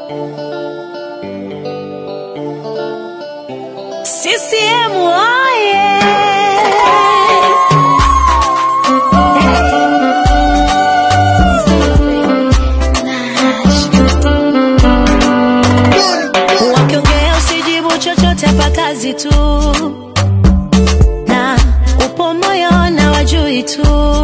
CCM oye! Wakiongea usijibu chochote, hapa kazi tu, na upo moyo na wajui tu.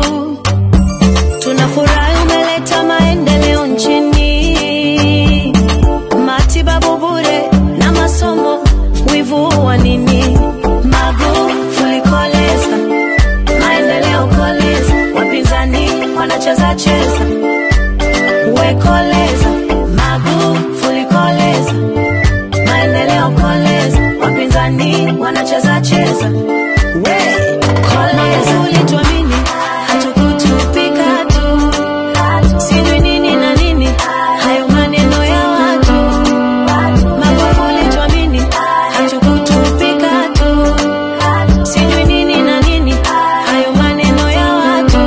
Tunafurahi umeleta maendeleo nchini, matibabu bure na masomo, wivu wa nini? Magufuli koleza, maendeleo koleza, wapinzani wanacheza cheza, wekoleza, Magufuli koleza, maendeleo koleza, wapinzani wanacheza cheza, we koleza, ulituamini hatukutupika tu, sijui nini na nini, hayo maneno ya watu. Magufuli tuamini, hatukutupika tu, sijui nini na nini, hayo maneno ya watu.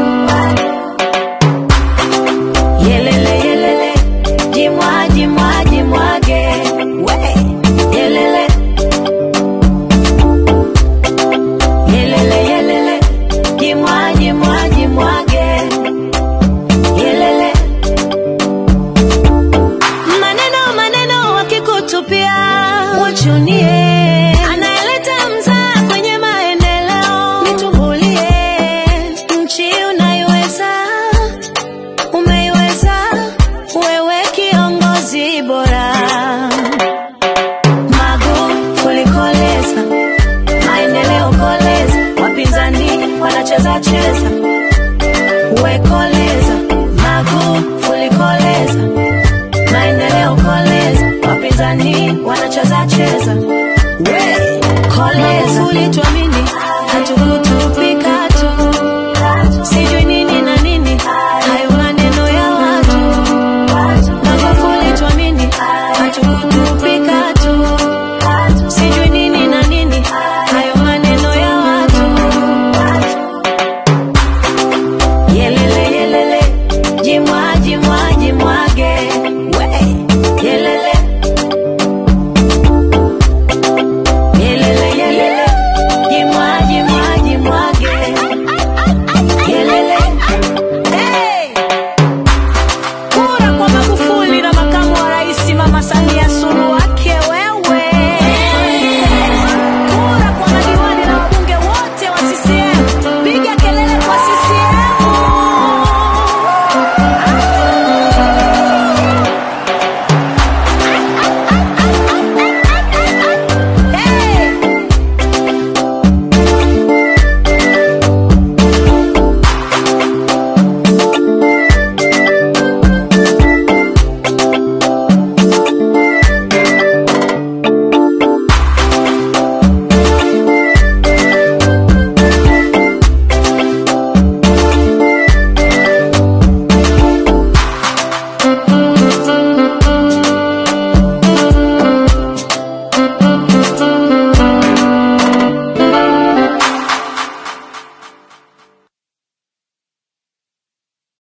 Yelele yelele, jimwa jimwa jimwage, we yelele yelele yelele, jimwa jimwa jimwage, yelele maneno maneno wakikutupia wachunie, anayeleta mzaa kwenye maendeleo nitumbulie, nchi unaiweza, umeiweza wewe, kiongozi bora. Magufuli koleza, maendeleo koleza, wapinzani wanacheza cheza, we koleza, Magufuli koleza maendeleo koleza, wapinzani wanacheza cheza.